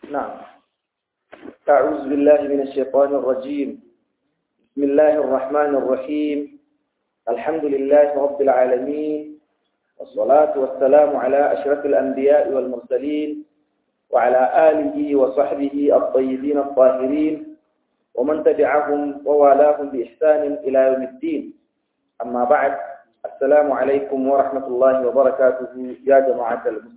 نعم أعوذ بالله من الشيطان الرجيم بسم الله الرحمن الرحيم الحمد لله رب العالمين والصلاة والسلام على أشرف الأنبياء والمرسلين وعلى آله وصحبه الطيبين الطاهرين ومن تبعهم ووالاهم بإحسان إلى يوم الدين أما بعد السلام عليكم ورحمة الله وبركاته يا جماعة المسلمين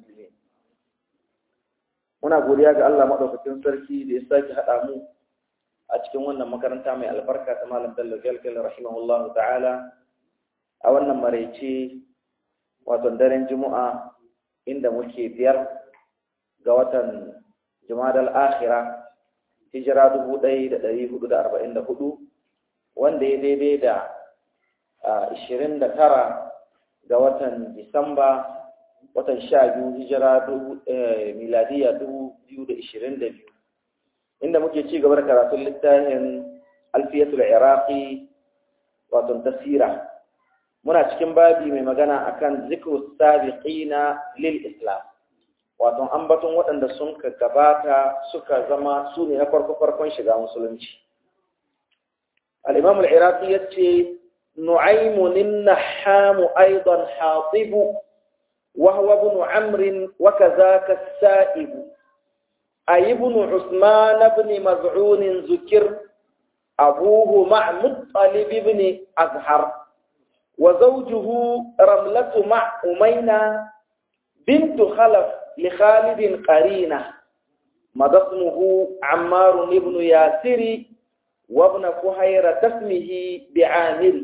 muna godiya ga Allah madaukakin sarki da ya sake haɗa mu a cikin wannan makaranta mai albarka ta Malam Bello Galgal rahimahullahu ta'ala a wannan maraice wato daren Juma'a inda muke biyar ga watan Jumadal Akhira hijira 1444 wanda ya daidai da 29 ga watan Disamba watan sha biyu hijira miladiya dubu biyu da ishirin da biyu inda muke ci gaba da karatun littafin alfiyatul iraqi wato tasira muna cikin babi mai magana akan zikru sabiqina lil islam wato ambaton waɗanda sun ka gabata suka zama su ne na farko farkon shiga musulunci al-imam al-iraqi yace nu'aymun an-nahham aidan hatibu وهو ابن عمرو وكذاك السائب أي ابن عثمان بن مزعون ذكر أبوه مع مطلب بن أزهر وزوجه رملة مع أمينة بنت خلف لخالد قرينة مضى اسمه عمار بن ياسر وابن فهيرة اسمه بعامر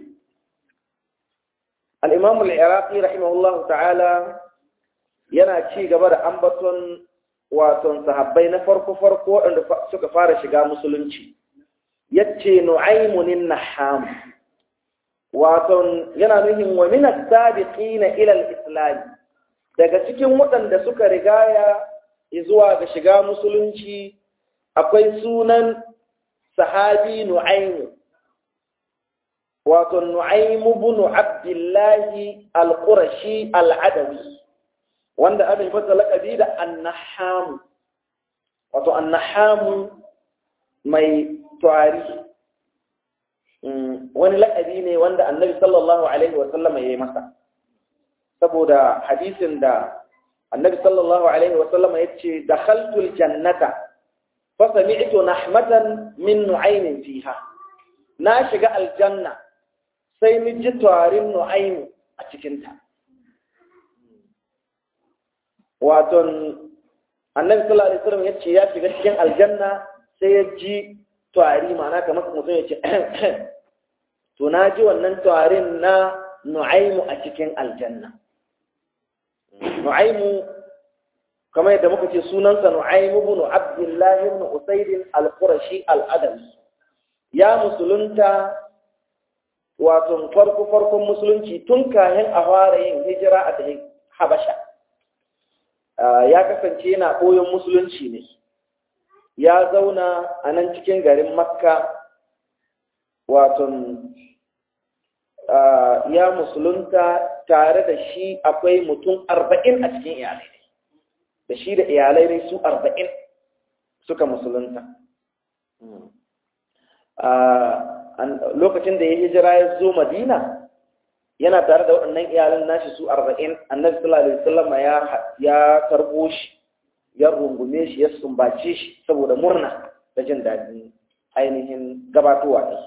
الإمام العراقي رحمه الله تعالى yana ci gaba da ambaton waton sahabbai na farko-farko waɗanda suka fara shiga musulunci yace nu'aymunin naham waton yana nuhin wa min as-sabiqina ila al-islam daga cikin waɗanda suka rigaya zuwa ga shiga musulunci akwai sunan sahabi nu'aymu wato nu'aymu ibn abdullahi al-qurashi al-adawi wanda aka yi fata lakabi da annahamu wato annahamu mai tuwari wani lakabi ne wanda annabi sallallahu alaihi wasallam ya yi masa saboda hadisin da annabi sallallahu alaihi wasallam ya ce da khaltul jannata fa sami'tu nahmatan min nu'aymin fiha na shiga aljanna sai ni ji tuwarin nu'aymu a cikinta waton annabi sallallahu alaihi wasallam yace ya shiga cikin aljanna sai ya ji tuwari ma'ana kamar mutum ya ce to na ji wannan tuwarin na nu'aimu a cikin aljanna nu'aimu kamar yadda muka ce sunansa nu'aimu ibn abdullahi ibn usayd al-qurashi al-adawi ya musulunta wato farko farkon musulunci tun kayan a fara yin hijira a tafi habasha ya kasance yana koyon musulunci ne ya zauna a nan cikin garin makka waton ya musulunta tare da shi akwai mutum arba'in a cikin iyalai ne da shi da iyalai ne su arba'in suka musulunta lokacin da ya hijira ya zo madina yana tare da waɗannan iyalan nashi su arba'in annabi sallallahu alaihi wasallam ya ya karbo shi ya rungume shi ya sumbace shi saboda murna da jin daɗin ainihin gabatowa ne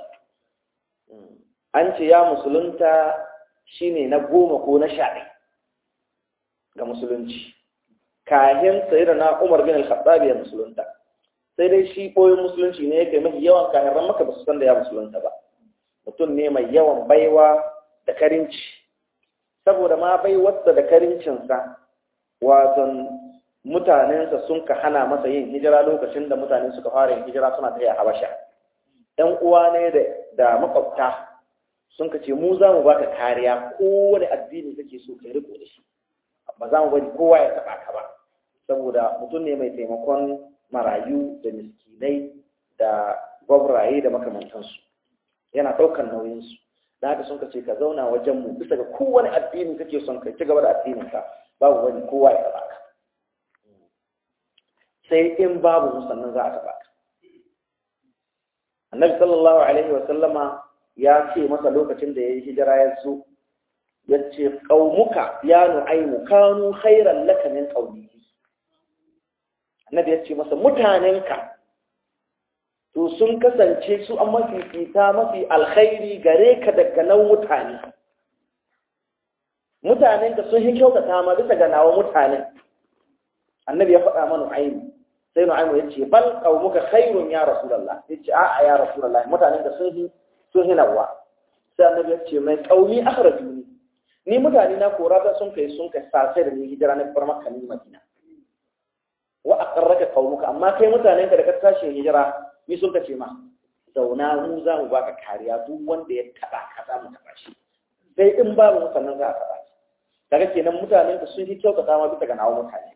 an ce ya musulunta shine na goma ko na sha ga musulunci kahin sayyida na umar bin al-khattab ya musulunta sai dai shi koyon musulunci ne yake mafi yawan kahiran maka ba su san da ya musulunta ba mutum ne mai yawan baiwa da karinci saboda ma bai wasa da karincinsa waton mutanensa sun ka hana masa yin hijira lokacin da mutane suka fara yin hijira suna taya habasha ɗan uwa ne da makwabta sun ka ce mu za mu baka kariya kowane addini kake so ka riko da shi ba za mu bari kowa ya taɓa ka ba saboda mutum ne mai taimakon marayu da miskinai da gwabraye da makamantansu yana ɗaukar nauyinsu da haka sun ka ce ka zauna wajen mu bisa ga kowane addini kake son ka ci gaba da addinin ka babu wani kowa ya taba ka sai in babu mu sannan za a taɓa ka annabi sallallahu alaihi wasallama ya ce masa lokacin da ya yi hijira ya zo ya ce ƙaumuka ya nu'aimu kanu khairan laka min qaumihi annabi ya ce masa mutanenka to sun kasance su an mafifita mafi alkhairi gare ka daga nan mutane mutanenka sun yi kyautata ma bisa ga nawa mutanen annabi ya faɗa mana nu'aimu sai nu'aimu ya ce bal qaumuka khairun ya rasulullah ya ce a'a ya rasulullah mutanenka sun yi sun yi nawa sai annabi ya ce mai qaumi akhrajuni ni mutane na kora da sun kai sun kai sasai da ni hijira na bar makka ni madina wa aqarraka qaumuka amma kai mutanen ka da ka tashi hijira ni sun kace ma zauna mu za mu baka kariya duk wanda ya taba ka za mu taba shi sai in babu mu sannan za a taba shi daga kenan mutanen ka sun yi kyautata ma bisa ga nawa mutane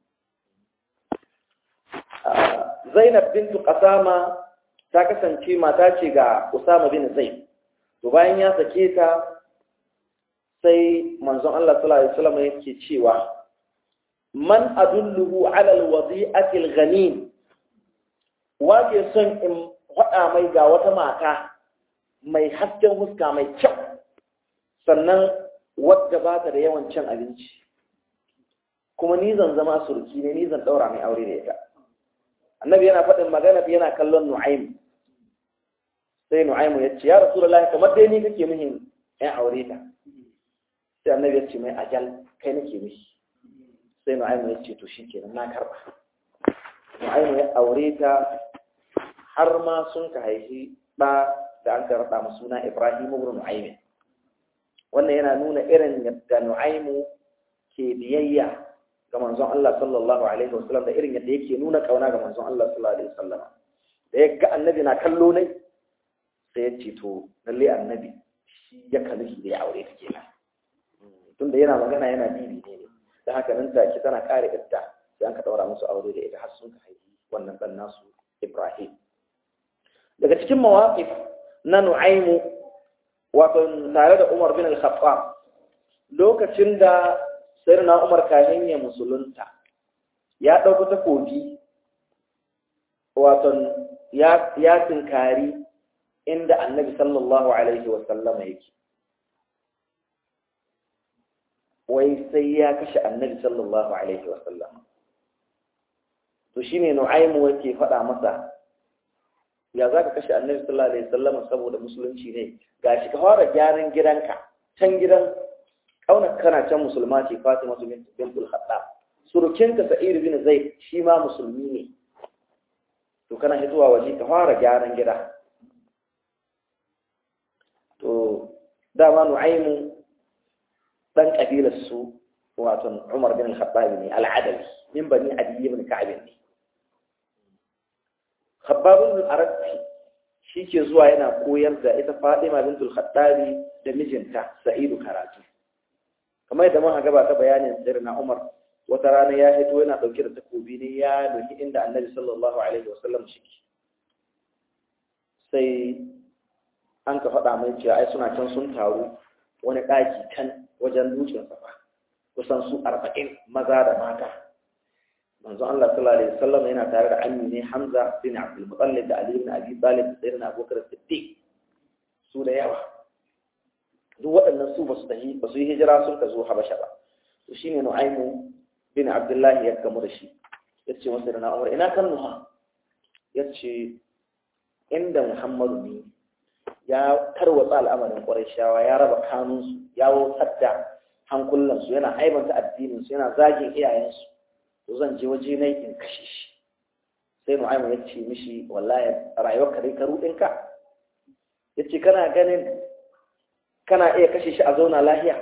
Zainab bintu Qasama ta kasance mata ce ga Usama bin Zaid to bayan ya sake ta sai manzon Allah sallallahu alaihi wasallam yake cewa man adulluhu ala alwadi'ati alghanim wace son in faɗa mai ga wata mata mai hasken huska mai kyau sannan wadda ba ta da yawan cin abinci kuma ni zan zama surki ne ni zan ɗaura mai aure da ita annabi yana faɗin magana yana kallon nu'aim sai nu'aimu ya ce ya rasulullahi kamar dai ni kake muhim yan aure ta sai annabi ya ce mai ajal kai nake mishi sai nu'aimu ya ce to shi kenan na karba nu'aimu ya aure ta har ma sun ka haifi ɗa da an ka raɗa masu suna ibrahim ibn nu'aimin wannan yana nuna irin yadda nu'aimu ke biyayya ga manzon Allah sallallahu alaihi wasallam da irin yadda yake nuna kauna ga manzon Allah sallallahu alaihi wasallam da ya ga annabi na kallo ne sai ya ce to lalle annabi shi ya kalli da ya aure ta kenan tunda yana magana yana bibi ne ne da haka nan take tana kare idda sai an ka daura musu aure da ita har sun ka haifi wannan dan nasu Ibrahim daga cikin mawaqif na Nu'aymu wato tare da Umar bin Al-Khattab lokacin da Sayyidina Umar kahin ya musulunta ya dauko takobi wato ya ya tinkari inda Annabi sallallahu alaihi wa sallama yake wai sai ya kashe annabi sallallahu alaihi wasallam to shine nu'aymu yake faɗa masa ya zaka kashe annabi sallallahu alaihi wasallam saboda musulunci ne gashi ka fara gyaran gidanka can gidan kauna kana can musulma ce Fatima bintul Khattab surukinka Sa'id bin Zaid shi ma musulmi ne to kana hitowa waje ka fara gyaran gida to dama nu'aymu dan kabilar su wato Umar bin Al-Khattab ne al-Adawi min bani Adi ibn Ka'b ne Khabbab ibn al-Arabi shike zuwa yana koyar da ita Fatima bint al-Khattab da mijinta Sa'idu karatu kamar yadda muka gabata bayanin sirna Umar wata rana ya fito yana dauke da takobi ne ya doki inda Annabi sallallahu alaihi wasallam shike sai an ka faɗa mai cewa ai suna can sun taru wani ɗaki can wajen dutsen safa kusan su arba'in maza da mata manzo Allah sallallahu alaihi wasallam yana tare da ammi ne Hamza bin Abdul Muttalib da Ali bin Abi Talib da Sayyidina Abubakar Siddiq su da yawa duk waɗannan su basu tafi basu yi hijira sun ka zo Habasha ba to shine Nu'aymu bin Abdullah ya gamu da shi yace masa da Umar ina kan nuha yace inda Muhammadu ne ya tarwatsa al'amarin ƙwarishawa ya raba kanunsu ya wutar da hankulansu yana aibanta addininsu yana zagin iyayensu to zan je waje na in kashe shi sai nu'aimu ya ce mishi wallahi rayuwar ka dai ka ruɗinka ya ce kana ganin kana iya kashe shi a zauna lahiya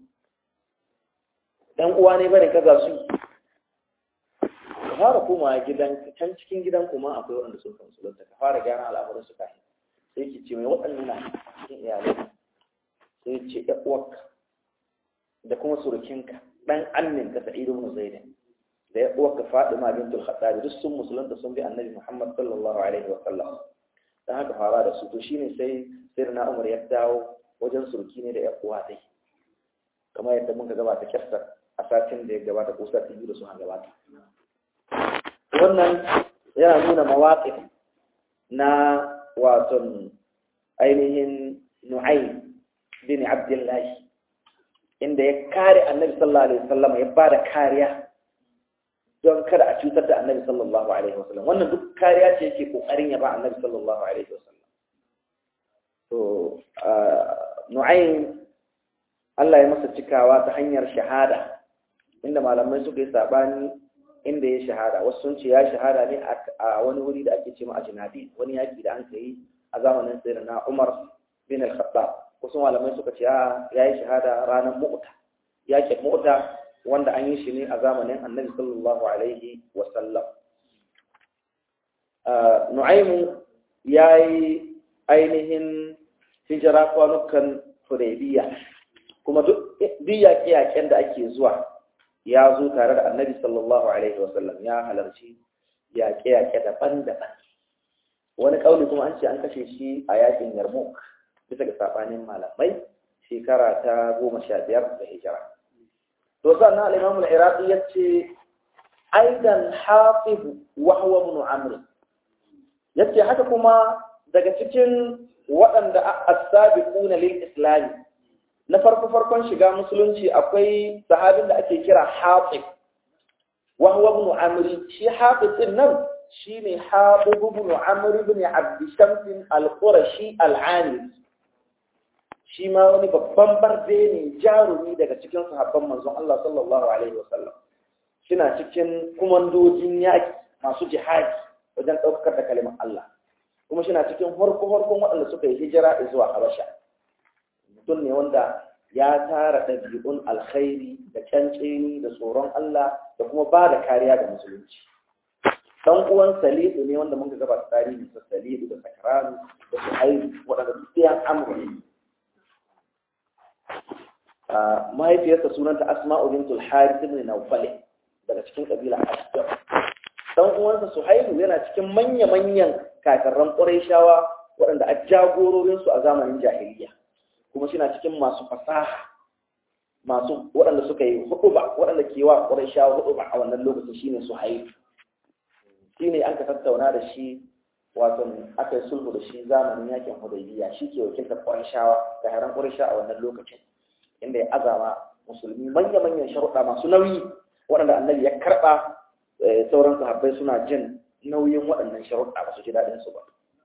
ɗan uwa ne bane ka za su yi ka fara komawa gidan can cikin gidan kuma akwai waɗanda sun kan sulunta ka fara gyara al'amuran su kafin sai ki ce mai waɗannan na cikin iyalai sai ce ya uwarka da kuma surukinka ɗan annin ka sa'idu ibn zaidin da ya uwarka fadima bintul khattab duk sun musulunta sun bi annabi muhammad sallallahu alaihi wa sallam dan haka fara da su to shine sai sirna umar ya dawo wajen suruki ne da ya uwa dai kamar yadda muka gabata kyasta a satin da ya gabata ko sati biyu da sun gabata wannan yana nuna mawaƙif na waton ainihin nu'aym bin abdullahi inda ya kare annabi sallallahu alaihi wasallam ya ba da kariya don kada a cutar da annabi sallallahu alaihi wasallam wannan duk kariya ce yake kokarin ya ba annabi sallallahu alaihi wasallam to nu'aym Allah ya masa cikawa ta hanyar shahada inda malamai suka yi sabani inda ya shahada wasu sun ce ya shahada ne a wani wuri da ake ce ma ajnabi wani yaki da an kai a zamanin sayyidina Umar bin al-Khattab wasu malamai suka ce ya yi shahada ranar mu'ta yakin mu'ta wanda an yi shi ne a zamanin Annabi sallallahu alaihi wa sallam Nu'aymu yayi ainihin hijira kwanukan Hudaybiya kuma duk yaƙe-yaƙen da ake zuwa ya zo tare da annabi sallallahu alaihi wasallam ya halarci yaƙe-yaƙe daban-daban wani ƙauni kuma an ce an kashe shi a yaƙin yarmouk bisa ga saɓanin malamai shekara ta goma sha biyar da hijira to sannan al'imamul iraqi ya ce aidan hafiz wahwa ibn amr ya ce haka kuma daga cikin waɗanda as-sabiquna lil islami na farko farkon shiga musulunci akwai sahabin da ake kira Hatib wa huwa ibn Amr shi Hatib din nan shine Hatib ibn Amr ibn Abd Shams al-Qurashi al-Ani shi ma wani babban barde ne jarumi daga cikin sahabban manzon Allah sallallahu alaihi wasallam shina cikin kumandojin yaki masu jihadi wajen ɗaukar da kalimar Allah kuma shina cikin harko-harkon waɗanda suka yi hijira zuwa Habasha mutum ne wanda ya tara ɗabi'un alkhairi da canceni da tsoron Allah da kuma ba da kariya ga musulunci. Dan uwan Salidu ne wanda muka gaba tarihi da Salidu da Sakranu da Suhaibu waɗanda duk yan amuri. Mahaifiyarsa sunanta Asma'u bintul Harith ibn Nawfal daga cikin kabila Ashdaq. Dan uwansa Suhaibu yana cikin manya-manyan kakarran Qurayshawa waɗanda a jagororinsu a zamanin jahiliya. kuma suna cikin masu fasaha masu waɗanda suka yi huɗuba waɗanda ke wa ƙwarishawa huɗuba a wannan lokacin shine su haifu shi ne an ka tattauna da shi wato aka yi sulhu da shi zamanin yakin hudaybiya shi ke wakiltar ƙwarishawa da haran ƙwarisha a wannan lokacin inda ya azama musulmi manya-manyan sharuɗa masu nauyi waɗanda annabi ya karɓa sauran sahabbai suna jin nauyin waɗannan sharuɗa ba su ji daɗin su ba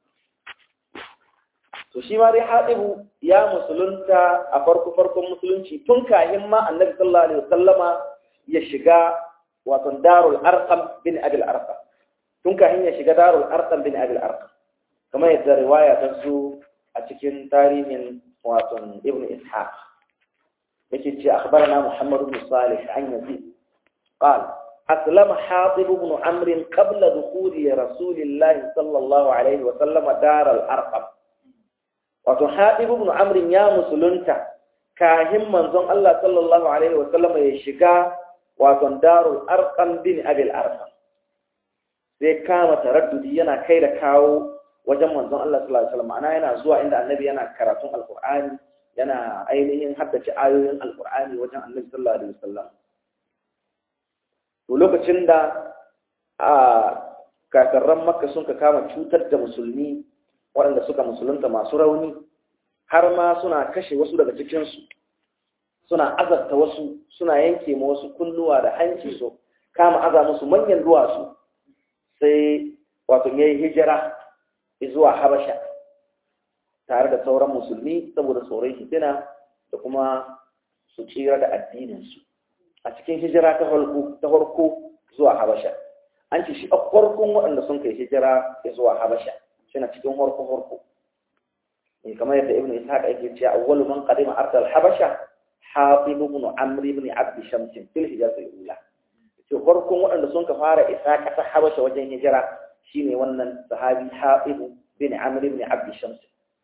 to shi ma dai haɗibu ya musulunta a farko farkon musulunci tun kahin ma annabi sallallahu alaihi wasallama ya shiga wato darul arqam bin abil arqam tun kahin ya shiga darul arqam bin abil arqam kamar yadda riwaya ta zo a cikin tarihin wato ibnu ishaq yake ce akhbarana muhammad ibn salih an yazid قال أسلم حاطب بن عمرو قبل دخول رسول الله صلى الله عليه وسلم دار الأرقم wato haɗib ibn amrin ya musulunta kahin manzon Allah sallallahu alaihi wa sallama ya shiga wato darul arqam bin abil arqam sai kama taraddudi yana kai da kawo wajen manzon Allah sallallahu alaihi wa sallam ana yana zuwa inda annabi yana karatun alqur'ani yana ainihin haddace ayoyin alqur'ani wajen annabi sallallahu alaihi wa sallam to lokacin da a kakarran makka sun ka kama cutar da musulmi waɗanda suka musulunta masu rauni har ma suna kashe wasu daga cikinsu suna azabta wasu suna yanke ma wasu kunnuwa da hanci su kama aza musu manyan duwatsu sai wato ya yi hijira zuwa habasha tare da sauran musulmi saboda tsoron hitina da kuma su tsira da addininsu a cikin hijira ta farko zuwa habasha an ce shi a farkon waɗanda sun kai hijira zuwa habasha suna cikin horko horko kamar yadda ibnu ishaq yake cewa awwalu man qadima ardh al-habasha hatib ibn amr ibn abd shams fil hijaz al-ula to farkon waɗanda sun ka fara isa ƙasar habasha wajen hijira shine wannan sahabi hatib bin amr ibn abd shams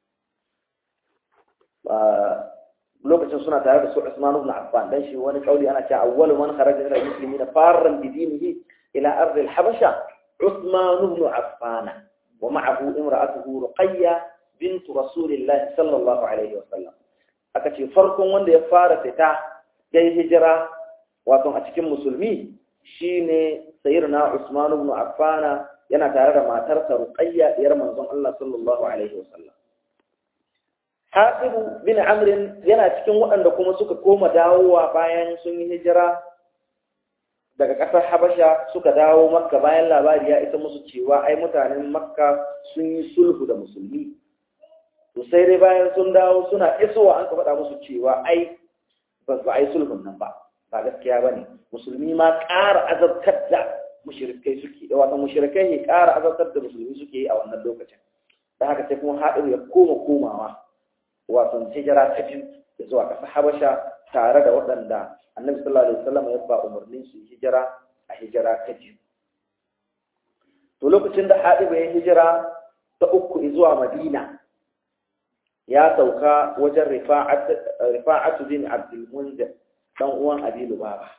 lokacin suna tare da su Usman ibn Affan dan shi wani kauli ana cewa awwalu man kharaja ila muslimina farran bi dinihi ila ardh al-habasha Usman ibn Affan ومعه امرأته رقية بنت رسول الله صلى الله عليه وسلم aka ce farkon wanda ya fara fita ya yi hijira wato a cikin musulmi shine sayyidina Usman ibn Affan yana tare da matarsa Ruqayya diyar manzon Allah sallallahu alaihi wasallam Hatib bin Amr yana cikin waɗanda kuma suka koma dawowa bayan sun yi hijira daga ƙasar Habasha suka dawo Makka bayan labari ya isa musu cewa ai mutanen Makka sun yi sulhu da musulmi to sai dai bayan sun dawo suna isowa an ka faɗa musu cewa ai ba a yi sulhun nan ba ba gaskiya ba ne musulmi ma ƙara azabtar da mushrikai suke da wata mushrikai ne ƙara azabtar da musulmi suke yi a wannan lokacin da haka sai kuma haɗin ya koma komawa wato hijira ta biyu da zuwa ƙasar habasha tare da waɗanda annabi sallallahu alaihi wasallam ya ba umarnin su hijira a hijira ta biyu to lokacin da haɗin ya hijira ta uku zuwa madina ya sauka wajen rifa'atu bin abdul munzir dan uwan abi lubaba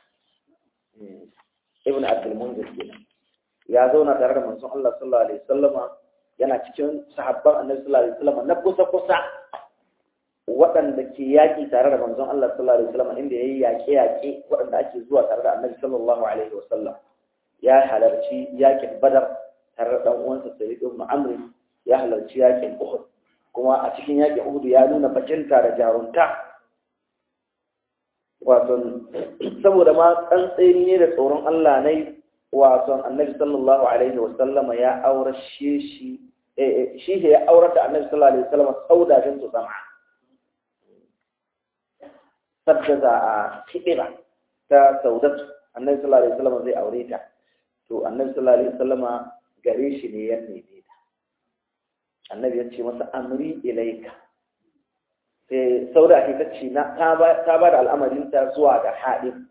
ibn abdul munzir kenan ya zauna tare da manzon Allah sallallahu alaihi wasallama yana cikin sahabban annabi sallallahu alaihi wasallama na kusa kusa waɗanda ke yaƙi tare da manzon Allah sallallahu alaihi wasallama inda yayi yaƙe yaƙe waɗanda ake zuwa tare da annabi sallallahu alaihi wasallam ya halarci yaƙin badar tare da dan uwansa sayyid ibn amr ya halarci yaƙin uhud kuma a cikin yaƙin uhud ya nuna bajinta da jarunta wato saboda ma tsantseni ne da tsoron Allah ne wato annabi sallallahu alaihi wa sallama ya aure shi shi shi ya aure da annabi sallallahu alaihi wa sallama sauda bin su zama sabda za a kidira ta saudatu annabi sallallahu alaihi wa sallama zai aure ta to annabi sallallahu alaihi wa sallama gare shi ne ya neme ta annabi ya ce masa amri ilaika sai sauda ake ta ce ta ba da al'amarinta zuwa ga haɗin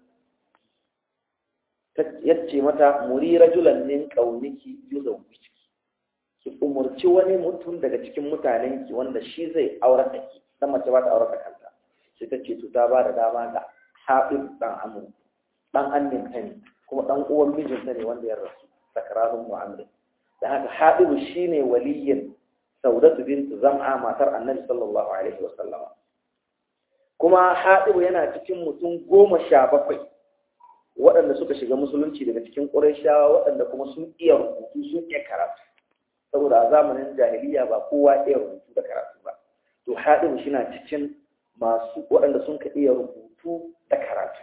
ya ce mata muri rajulan min ƙauniki yuzon wiki ki umarci wani mutum daga cikin mutanenki wanda shi zai aure da ki dan mace ba ta aure da kanta sai ta ce to ta ba da dama ga haɗin ɗan amur ɗan annin ta ne kuma ɗan uwan mijinta ne wanda ya rasu sakararun mu'amrin da haka haɗibu shine waliyin saudatu bintu zam'a matar annabi sallallahu alaihi wasallama kuma haɗibu yana cikin mutum goma sha bakwai waɗanda suka shiga musulunci daga cikin ƙurayshawa waɗanda kuma sun iya rubutu sun iya karatu saboda a zamanin jahiliya ba kowa iya rubutu da karatu ba to haɗibu shi na cikin masu waɗanda sun ka iya rubutu da karatu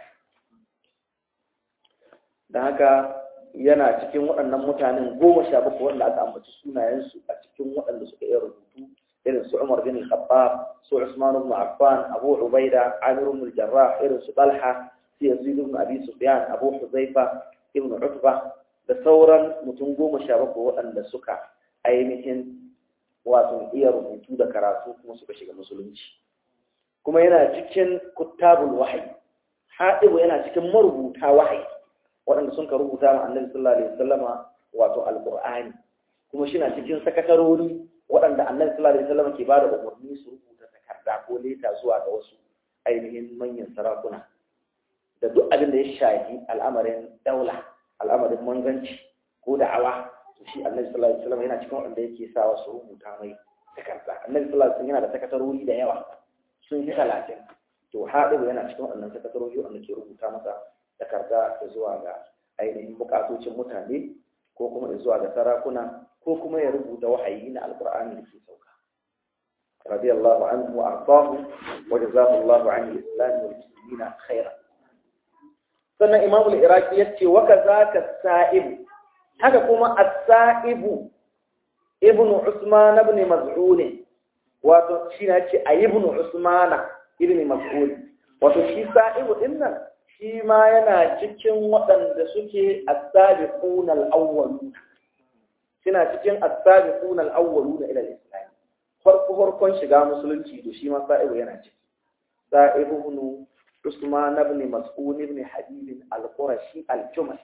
da haka yana cikin waɗannan mutanen goma sha bakwai wanda aka ambaci sunayensu a cikin waɗanda suka iya rubutu irin su Umar bin Khattab su Usman ibn Affan Abu Ubaida Amir ibn Jarrah irin su Talha su Yazid ibn Abi Sufyan Abu Huzaifa ibn Utba da sauran mutum goma sha bakwai waɗanda suka ainihin wato iya rubutu da karatu kuma suka shiga musulunci kuma yana cikin kuttabul wahyi haɗibu yana cikin marubuta wahayi waɗanda sun ka rubuta ma annabi sallallahu alaihi wasallama wato alqur'ani kuma shi na cikin sakatarori waɗanda annabi sallallahu alaihi wasallama ke bada umarni su rubuta takarda ko leta zuwa ga wasu ainihin manyan sarakuna da duk abin da ya shafi al'amarin daula al'amarin manzanci ko da'awa to shi annabi sallallahu alaihi wasallama yana cikin waɗanda yake sawa su rubuta mai takarda annabi sallallahu alaihi wasallam yana da sakatarori da yawa sun yi talatin to haɗibu yana cikin waɗannan sakatarori waɗanda ke rubuta masa takarda da zuwa ga ainihin bukatocin mutane ko kuma da zuwa ga sarakuna ko kuma ya rubuta wahayi na alkur'ani da ke sauka radiyallahu anhu wa ardahu wa jazakallahu an al-islam wal muslimina khairan sannan imam al-iraqi yace wa kazaka sa'ib haka kuma as-sa'ib ibnu usman ibn maz'un wato shi ne yace ayyibnu usmana ibn mas'ud wato shi sa'ibu dinnan shi ma yana cikin waɗanda suke as-sabiquna al-awwalun suna cikin as-sabiquna al-awwaluna ila al-islam farko farkon shiga musulunci to shi ma sa'ibu yana ciki sa'ibu ibn Usman ibn Mas'ud ibn Habib al-Qurashi al-Jumahi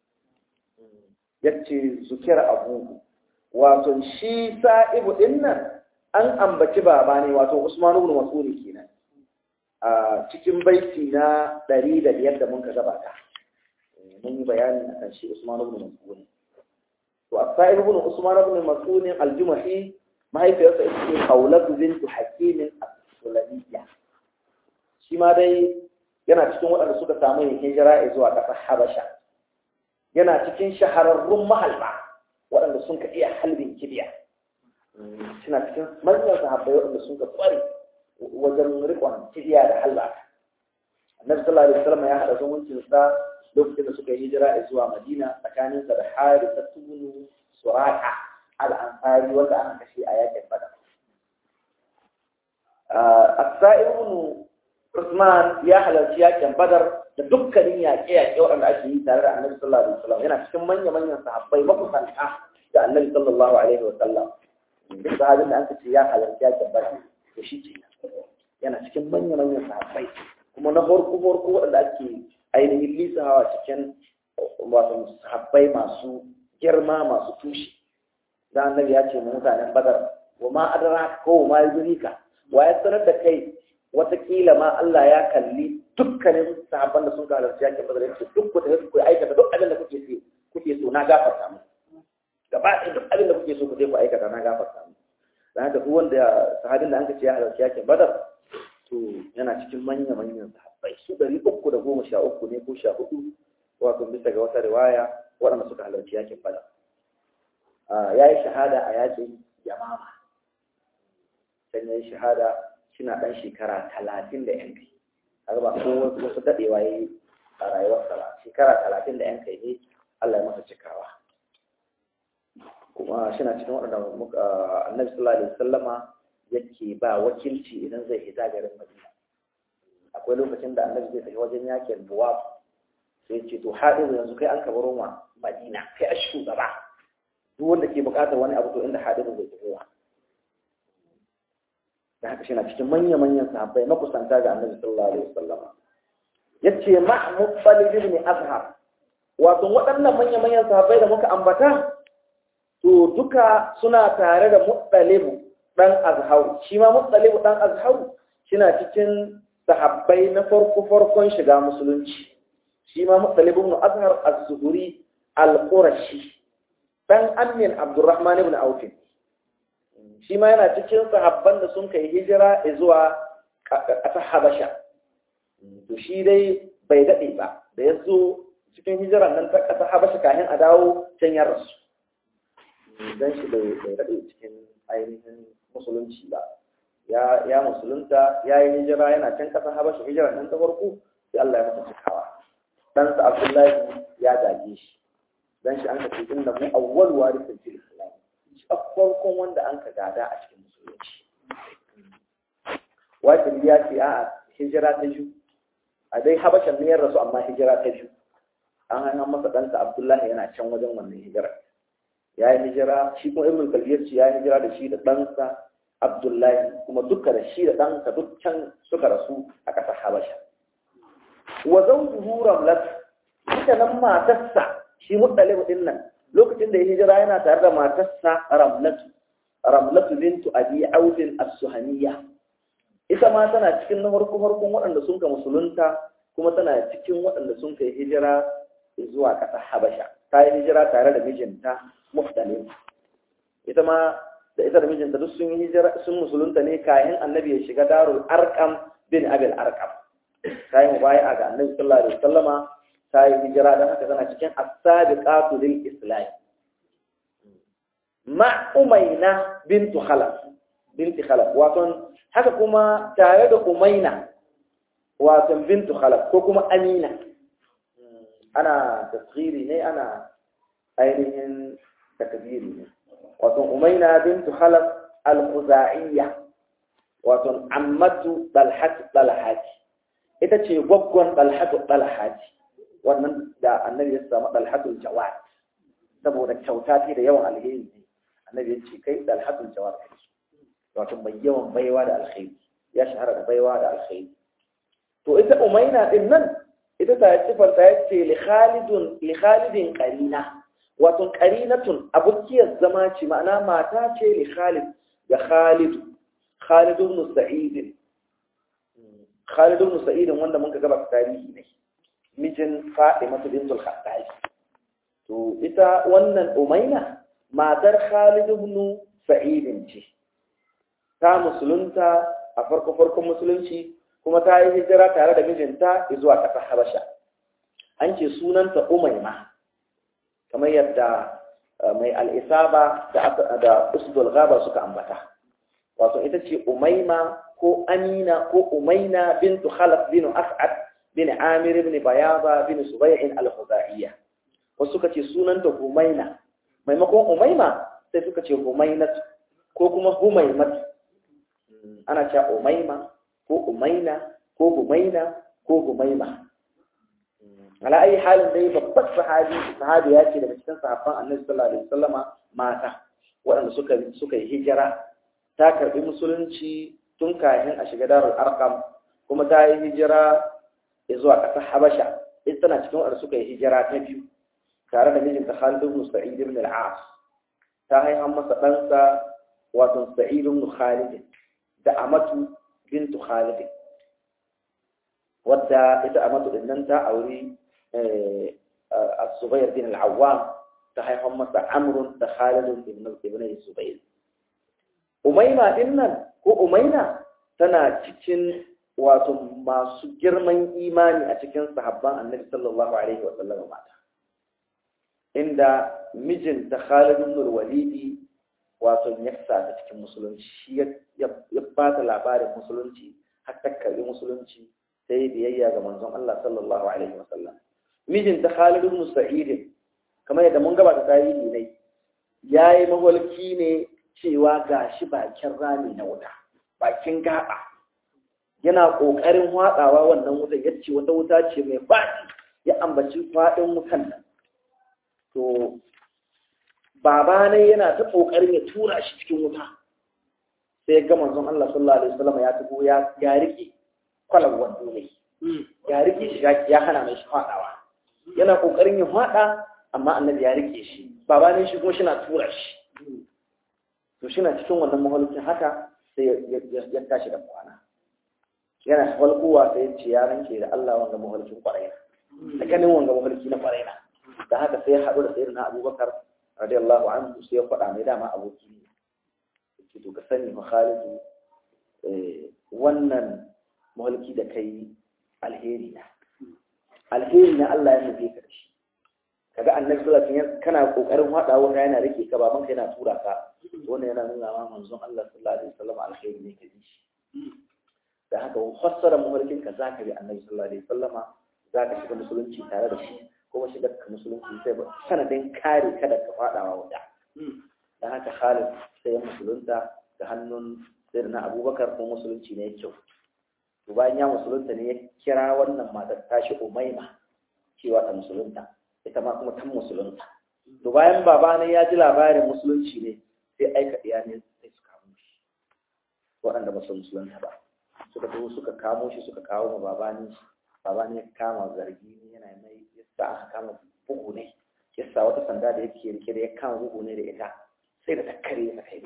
yace zukira abuhu wato shi sa'ibu dinnan an ambaci baba ne wato Usman ibn Mas'ud kenan a cikin baiti na ɗari da biyar da muka gabata mun yi bayani a kan shi Usman ibn Mas'ud to As-Sa'ib ibn Usman ibn Mas'ud al-Jumahi mahaifiyarsa ita ce Khawlatu bint Hakim as-Sulamiyya shi ma dai yana cikin waɗanda suka samu yin hijira zuwa ƙasar Habasha yana cikin shahararrun mahalba waɗanda sun ka iya halbin kibiya suna cikin manyan sahabbai waɗanda sun ka ƙware wajen riƙon kibiya da halba annabi sallallahu alaihi wasallam ya haɗa zumuncinsa lokacin da suka yi hijira zuwa madina tsakaninsa da harisa tunu suraka al-ansari wanda aka kashe a yakin badar as-sa'ib ibn Usman ya halarci yakin badar da dukkanin yaƙe-yaƙe waɗanda ake yi tare da annabi sallallahu alaihi wasallam yana cikin manya-manyan sahabbai makusanta da annabi sallallahu alaihi wasallam duk sahabin da aka ce ya halarci yakin badar to shi ce yana cikin manya-manyan sahabbai kuma na farko-farko waɗanda ake ainihin lisawa cikin wato sahabbai masu girma masu tushe da annabi ya ce mu mutanen badar wa ma adara ko ma yuzurika wa ya sanar da kai watakila ma Allah ya kalli dukkanin sahabban da sun ka halarci yakin badar yace duk ku tafi ku aikata duk abin da kuke so kuke so na gafarta mu gaba ɗaya duk abin da kuke so ku je ku aikata na gafarta mu dan haka duk wanda sahabin da anka ce ya halarci yakin badar to yana cikin manya manyan sahabbai su ɗari uku da goma sha uku ne ko sha hudu wato bisa ga wata riwaya waɗanda suka halarci yakin badar ya yi shahada a yakin yamama can ya yi shahada suna ɗan shekara talatin da yan kai har ba ko wasu daɗewa ya yi a rayuwarsa ba shekara talatin da yan kai ne Allah ya masa cikawa kuma suna cikin waɗanda annabi sallallahu alaihi wasallama yake ba wakilci idan zai hita garin Madina akwai lokacin da annabi zai tafi wajen yakin Buwaf sai ce to haɗin yanzu kai an ka baro ma Madina kai a shugaba duk wanda ke buƙatar wani abu to inda haɗin zai tafi da haka shi na cikin manya-manyan sahabbai makusanta ga annabi sallallahu alaihi wasallam yace mahmud salih ibn azhar wato waɗannan manya-manyan sahabbai da muka ambata to duka suna tare da muttalibu dan azhar shi ma muttalibu dan azhar shina cikin sahabbai na farko farkon shiga musulunci shi ma muttalibu ibn azhar az-zuhri al-qurashi dan amin abdurrahman ibn auf shi ma yana cikin sahabban da sun kai hijira zuwa ƙasar Habasha. To shi dai bai daɗe ba, da ya zo cikin hijiran nan ta ƙasar Habasha kafin a dawo can ya rasu. Don shi bai daɗe cikin ainihin musulunci ba. Ya musulunta, ya yi hijira yana can ƙasar Habasha hijiran nan ta farko, sai Allah ya masa cikawa. Ɗansa Abdullahi ya gaje shi. Don shi an ka ce inda mu awwal warisin fil Islam. a farkon wanda an ka gada a cikin musulunci wakil ya ce a hijira ta biyu a dai habashan ne ya rasu amma hijira ta biyu an hannun masa ɗansa abdullahi yana can wajen wannan hijira ya yi hijira shi kuma ibn kalbiyar ce ya yi hijira da shi da ɗansa abdullahi kuma duka da shi da ɗansa duk can suka rasu a ƙasar habasha wa zawjuhu ramlat ita nan matarsa shi muttalib din nan lokacin da ya hijira yana tare da matarsa ramlatu ramlatu bintu abi audin as-suhaniya ita ma tana cikin na farko farkon waɗanda sun ka musulunta kuma tana cikin waɗanda sun kai hijira zuwa ƙasar habasha ta yi hijira tare da mijinta muftalin ita ma da ita da mijinta duk sun yi hijira sun musulunta ne kayan annabi ya shiga darul arqam bin abil arqam ta yi mubaya ga annabi sallallahu alaihi wasallama ta yi hijira don haka tana cikin as-sabiqatu lil islam ma umayna bintu khalaf binti khalaf wato haka kuma tare da umayna wato bintu khalaf ko kuma amina ana tasghiri ne ana ainihin takbiri ne wato umayna bintu khalaf al-khuzaiyyah wato ammatu dalhat dalhat ita ce gwaggon dalhatu dalhat wannan da annabi ya samu dalhatul jawad saboda kyauta ce da yawan alheri ne annabi ya ce kai dalhatul jawad kai wato mai yawan baiwa da alkhairi ya shahara da baiwa da alkhairi to ita umaina din nan ita ta sifar ta yace li khalidun li khalidin qarina wato qarinatun abukiyar zama ce ma'ana mata ce li khalid da khalid khalid ibn sa'id khalid ibn sa'id wanda mun ga gaba tarihi ne mijin Fatima bintul Khattab to ita wannan Umayna matar Khalid ibn Sa'id ce ta musulunta a farko farkon musulunci kuma ta yi hijira tare da mijinta zuwa ƙasar Habasha an ce sunanta Umayma kamar yadda mai al'isaba da usdul gaba suka ambata wato ita ce umaima ko amina ko umaina bintu khalaf bin as'ad bin amir bin bayaba bin subay'in al-khuzaiya wasu suka ce sunanta humaina maimakon umaima sai suka ce humainat ko kuma humaimat ana cewa umaima ko umaina ko humaina ko humaima ala ayi halin dai babbar sahabi sahabi ya ce daga cikin sahabban annabi sallallahu alaihi wasallama mata waɗanda suka suka yi hijira ta karbi musulunci tun kafin a shiga darul arqam kuma ta yi hijira zuwa ƙasar habasha ita tana cikin waɗanda suka yi hijira ta biyu tare da mijinta Khalid ibn Sa'id ibn al-As ta haifa masa ɗansa wato Sa'id ibn Khalid da Amatu bintu Khalid wadda ita Amatu din nan ta auri As-Subayr bin al-Awwam ta haifa masa Amr da Khalid ibn ibn Subayr Umayma din nan ko Umayna tana cikin wato masu girman imani a cikin sahabban Annabi sallallahu alaihi wa sallam mata inda mijinta Khalid ibn al-Walid wato ya sa ta cikin musulunci shi ya ba ta labarin musulunci har ta karbi musulunci sai biyayya ga manzon Allah sallallahu alaihi wasallam mijinta Khalid ibn Sa'id kamar yadda mun gabata tarihi ne yayi mahulki ne cewa gashi bakin rami na wuta bakin gaba yana kokarin hwadawa wannan wuta yace wata wuta ce mai faɗi ya ambaci faɗin wutan nan to baba ne yana ta kokarin ya tura shi cikin wuta sai ga manzon Allah sallallahu alaihi wasallam ya tugo ya ya riki kwalan wando ne ya riki shi ya hana mai shi fadawa yana kokarin ya fada amma annabi ya rike shi baba ne shi kuma shi na tura shi to shi na cikin wannan mahalkin haka sai ya tashi da kwana yana falkowa sai ya ce ya ranke da Allah wanga mahalkin kwarai da ganin wanga mahalki na kwarai da haka sai ya haɗu da sayyidina Abubakar radiyallahu anhu sai ya faɗa mai dama aboki ne yake to ka sani fa Khalidu wannan mulki da kai alheri na alheri na Allah ya nufe ka da shi kaga annabi sallallahu alaihi wasallam kana kokarin hada wanda yana rike ka baban ka yana tura ka wannan yana nuna ma manzon Allah sallallahu alaihi wasallam alheri ne ka shi da haka fassara mulkin ka zaka bi annabi sallallahu alaihi wasallama zaka shiga musulunci tare da shi kuma shiga ka musulunci sai ba sanadin kare kada ka fadawa wuta da haka Khalid sai ya musulunta da hannun sirna Abubakar ko musulunci ne kyau to bayan ya musulunta ne ya kira wannan matar tashi Umayma cewa ta musulunta ita ma kuma ta musulunta to bayan baba ne ya ji labarin musulunci ne sai aika iya ne sai su kamo shi waɗanda ba su musulunta ba suka zo suka kamo shi suka kawo ma baba ne baba ne ya kama zargi ne yana mai yasa aka kama bugu ne yasa wata sanda da yake rike da ya kama bugu ne da ita sai da ta kare ta kai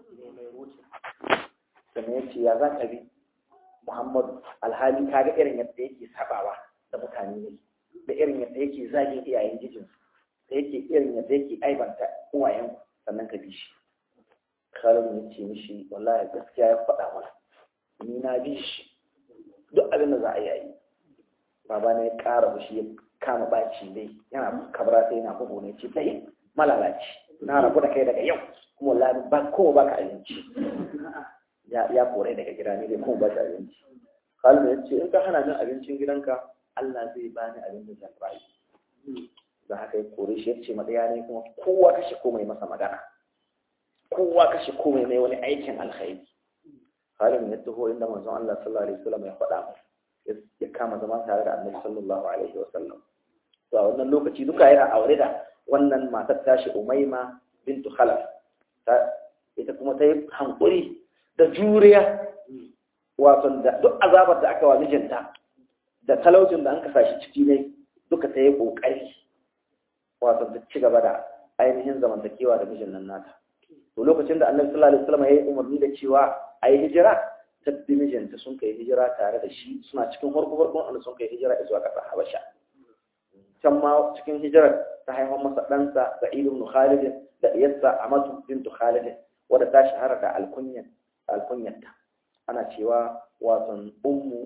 sannan ya ce ya za ka bi muhammadu alhali ka ga irin yadda yake sabawa da mutane ne da irin yadda yake zagin iyayen jijin da yake irin yadda yake aibanta uwayen sannan ka bi shi khalid ya ce mishi wallahi gaskiya ya faɗa mana ni na bi shi duk abin da za a yi baba na ya ƙara fushi ya kama baci dai yana kabra sai yana bugu ne ce dai malalaci na rabu da kai daga yau kuma wallahi ba kowa baka abinci ya ya kore daga gida ne dai kuma ba ta abinci Khalid ya ce in ka hana min abincin gidanka Allah zai bani abin da zan rayu da haka ya kore shi ya ce madaya ne kuma kowa kashe komai masa magana kowa kashe komai mai wani aikin alkhairi Khalid ya taho inda manzon Allah sallallahu alaihi wasallam ya faɗa masa ya kama zama tare da annabi sallallahu alaihi wasallam to a wannan lokaci duka yana aure da wannan matar tashi umaima bintu khalaf ta ita kuma ta yi hankuri da juriya wato da duk azabar da aka wa mijinta da talaucin da an kasa shi ciki ne duka ta yi kokari wato ta ci gaba da ainihin zamantakewa da mijin nan nata to lokacin da annabi sallallahu alaihi wasallam ya yi umarni da cewa a yi hijira tabbi mijinta sun kai hijira tare da shi suna cikin farko farkon wanda sun kai hijira zuwa ƙasar Habasha can ma cikin hijirar ta haifar masa ɗansa Sa'id ibn Khalid da iyarsa Amatu bint Khalid wadda ta shahara da alkunyan alkunyarta ana cewa wato ummu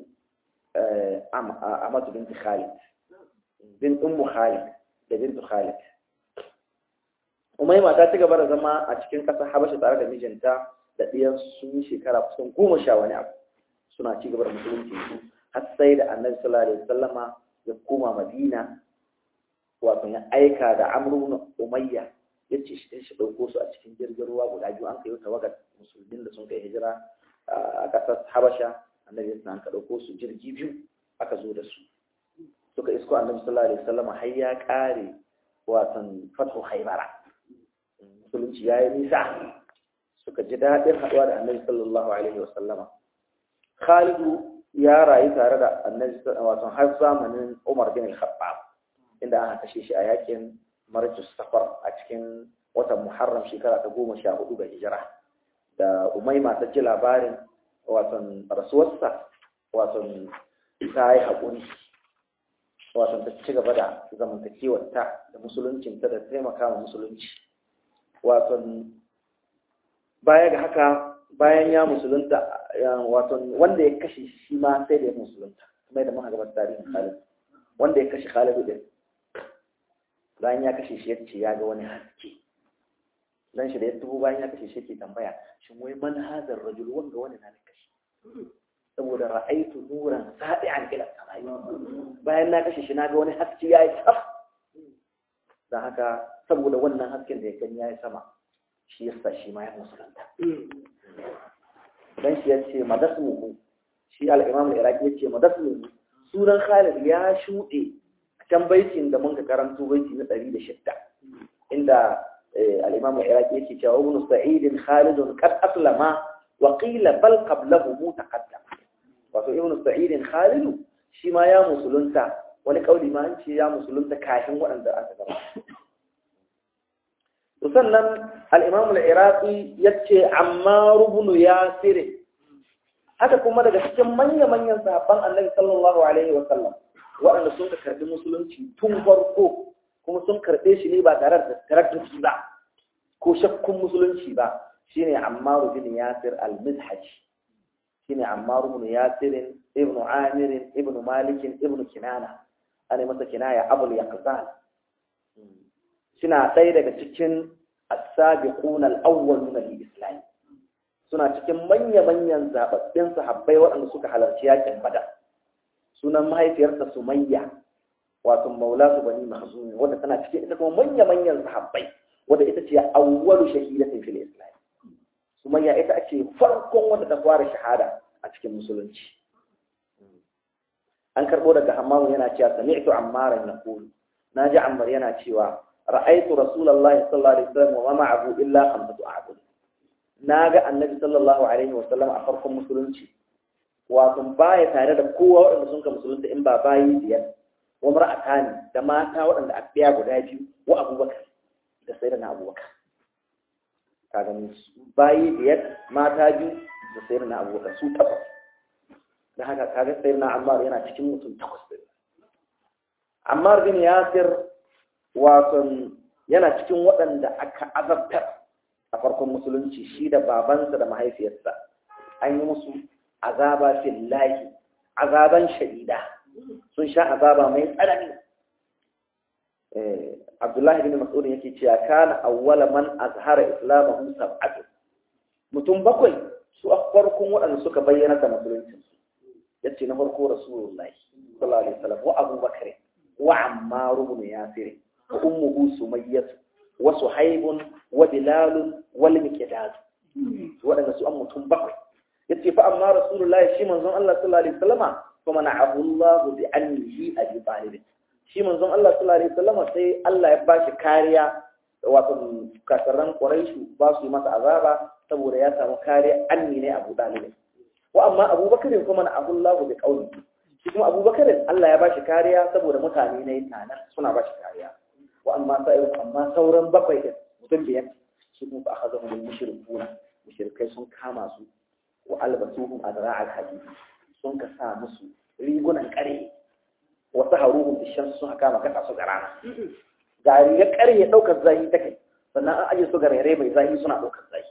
Amatu bint Khalid bin ummu Khalid da bint Khalid umaima ta ci gaba da zama a cikin ƙasar habasha tare da mijinta da ɗiyan sun yi shekara kusan goma sha wani abu suna ci gaba da musulunci su har sai da annabi sallallahu alaihi wasallama ya koma madina wato ya aika da amru umayya ya ce shi shi ɗauko su a cikin jirgin ruwa guda biyu an kai tawagar musulmin da sun kai hijira a ƙasar habasha annabi ya an ka ɗauko su jirgi biyu aka zo da su suka isko annabi sallallahu alaihi wasallam har ya ƙare watan fathu haibara musulunci ya yi nisa suka ji daɗin haɗuwa da annabi sallallahu alaihi wasallam khalidu ya rayu tare da annabi wato har zamanin umar bin al-khattab inda aka kashe shi a yakin marjus safar a cikin watan muharram shekara ta goma sha hudu ga hijira da umaima ta ji labarin watan rasuwarsa watan ta yi haƙuri watan ta ci gaba da zamantakewarta da musuluncinta da taimaka wa musulunci watan baya ga haka bayan ya musulunta watan wanda ya kashe shi ma sai da ya musulunta kuma da muka gabar tarihin Khalid wanda ya kashe Khalid din bayan ya kashe shi yace ya ga wani haske dan shi da ya tubo bayan ya kashe shi yake tambaya shin wai man hadar rajul wanda wani na kashe saboda ra'aitu nuran sadi'an ila samai bayan na kashe shi na ga wani haske yayi sama dan haka saboda wannan hasken da ya gani yayi sama shi yasa shi ma ya musulunta dan shi yace madasmuhu shi al-imam al-iraqi yace madasmuhu sunan Khalid ya shuɗe can baitin da mun ka karanto baiti na 106 inda al-imam al-iraqi yake cewa ibn sa'id Khalid qad aslama wa qila bal qablahu mutaqaddam wato ibn sa'id Khalid shi ma ya musulunta wani kauli ma an ce ya musulunta kafin waɗanda aka gaba to sannan al-imam al-iraqi yace ammar ibn yasir haka kuma daga cikin manya-manyan sahabban annabi sallallahu alaihi wa sallam waɗanda sun ka karɓi musulunci tun farko kuma sun karɓe shi ne ba tare da taraktuki ba ko shakkun musulunci ba shine Ammar bin Yasir al-Mizhaj shine Ammar bin Yasir ibn Amir ibn Malik ibn Kinana ana masa kinaya Abul Yaqzan suna ɗaya daga cikin as-sabiquna al-awwaluna lil-islam suna cikin manya-manyan zababbin sahabbai waɗanda suka halarci yakin Badar sunan mahaifiyarsa Sumayya wato Maula su bani Mahzum wanda tana cikin ita kuma manya-manyan sahabbai wanda ita ce awwalu shahidatin fil Islam Sumayya ita ake farkon wanda ta fara shahada a cikin musulunci an karbo daga Hammamu yana cewa sami'tu Ammaran yaqulu naji Ammar yana cewa ra'aytu Rasulullahi sallallahu alaihi wasallam wa ma'ahu illa khamsatu a'bud naga Annabi sallallahu alaihi wasallam a farkon musulunci wato baya tare da kowa waɗanda sun ka musulunta in ba bayi biyar wa mar'atani da mata waɗanda a biya guda biyu wa abubakar da sai da na abubakar ka gani bayi biyar mata biyu da sai da na abubakar su takwas da haka kaga sai na ammar yana cikin mutum takwas din ammar bin yasir wato yana cikin waɗanda aka azabtar a farkon musulunci shi da babansa da mahaifiyarsa an yi musu azaba fillahi azaban shadida sun sha azaba mai tsanani Abdullahi bin Mas'ud yake cewa kana awwala man azhara islamahu sab'atu mutum bakwai su a farkon waɗanda suka bayyana da musulunci yace na farko Rasulullahi sallallahu alaihi wasallam wa Abu Bakr wa Ammar ibn Yasir wa ummuhu Sumayyah wa Suhaib wa Bilal wal Miqdad waɗanda su an mutum bakwai yace fa amma rasulullahi shi manzon Allah sallallahu alaihi wasallama fa mana'ahu Allah bi annihi abi talib shi manzon Allah sallallahu alaihi wasallama sai Allah ya bashi kariya wato kasaran quraishu ba su masa azaba saboda ya samu kariya anni ne Abu Talib wa amma Abu Bakar kuma mana'ahu Allah bi qawli shi kuma Abu Bakar Allah ya bashi kariya saboda mutane ne tana suna bashi kariya wa amma sai amma sauran bakwai din mutum biyar su kuma akhadahu al mushrikuna mushrikai sun kama su wa albasuhum adra'al hadid sun ka sa musu rigunan kare wa saharuhum bishan sun kama kasa su ga rana ga rigar kare ya daukar zahi ta kai sannan an aje su ga rere mai zahi suna daukar zahi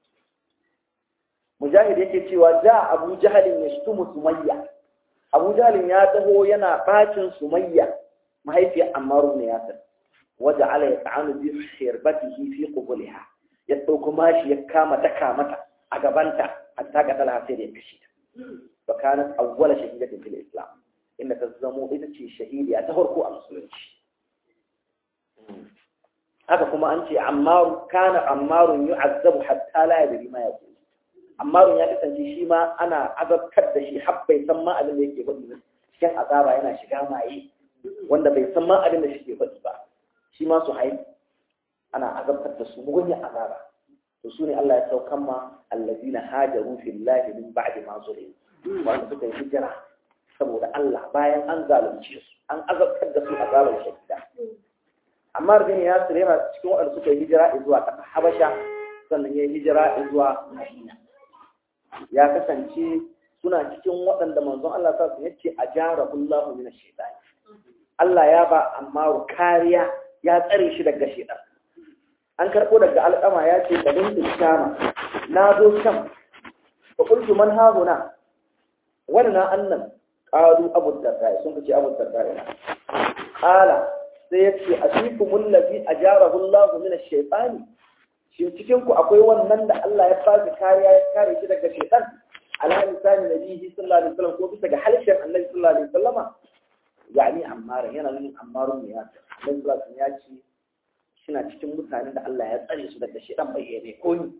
mujahid yake cewa ja abu jahalin ya shtumu sumayya abu jahalin ya taho yana bacin sumayya mahaifiyar ammaru ne yasir waja'ala yata'anu bi khirbatihi fi qubulha ya dauko mashi ya kama daka mata a gabanta hatta ga talha sai da ya kashe ta fa kanat awwala shahidatin fil islam inda ta zamo ita ce shahidiya ta farko a musulunci haka kuma an ce ammaru kana ammarun yu'azzabu hatta la yadri ma yaqul ammarun ya kasance shi ma ana azabtar da shi har bai san ma abin da yake faɗi ba cikin azaba yana shiga maye wanda bai san ma abin da shi ke faɗi ba shi ma su haihu ana azabtar da su mugunyar azaba to su ne Allah ya saukan ma allazina hajaru fillahi min ba'di ma zulim wanda suka yi hijira saboda Allah bayan an zalunce su an azabtar da su azabar shadida amma bin Yasir yana cikin waɗanda suka yi hijira zuwa ƙasar Habasha sannan ya yi hijira zuwa Madina ya kasance suna cikin waɗanda manzon Allah sa su yace ajarahullahu min ash-shaytan Allah ya ba Ammaru kariya ya tsare shi daga shaytan an karɓo daga alƙama ya ce da bin shama na zo sham fa qultu man hauna wannan annan qalu abu darda sun ce abu darda ina qala sai ya ce asikumul ladhi ajarahu Allah min ash-shaytan shin cikin ku akwai wannan da Allah ya fasi kariya ya kare shi daga shaytan ala lisani nabihi sallallahu alaihi wasallam ko bisa ga halshen annabi sallallahu alaihi wasallama yani ammar yana nuna ammarun ne ya annabi sallallahu alaihi ya ce suna cikin mutanen da Allah ya tsare su daga shaytan bai yi ko ni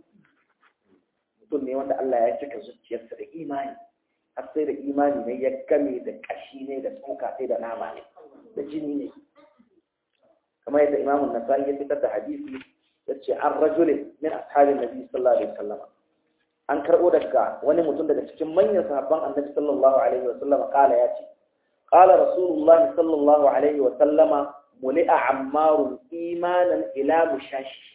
mutum ne wanda Allah ya cika zuciyarsa da imani har sai da imani ne ya game da kashi ne da tsoka sai da nama ne da jini ne kamar yadda imamun nasai ya fitar da hadisi ya ce an rajulin min ashabin nabi sallallahu alaihi wasallam an karɓo daga wani mutum daga cikin manyan sahabban annabi sallallahu alaihi wasallam kala ya ce qala rasulullahi sallallahu alaihi wasallama muli'a ammarun imanan ila mushashi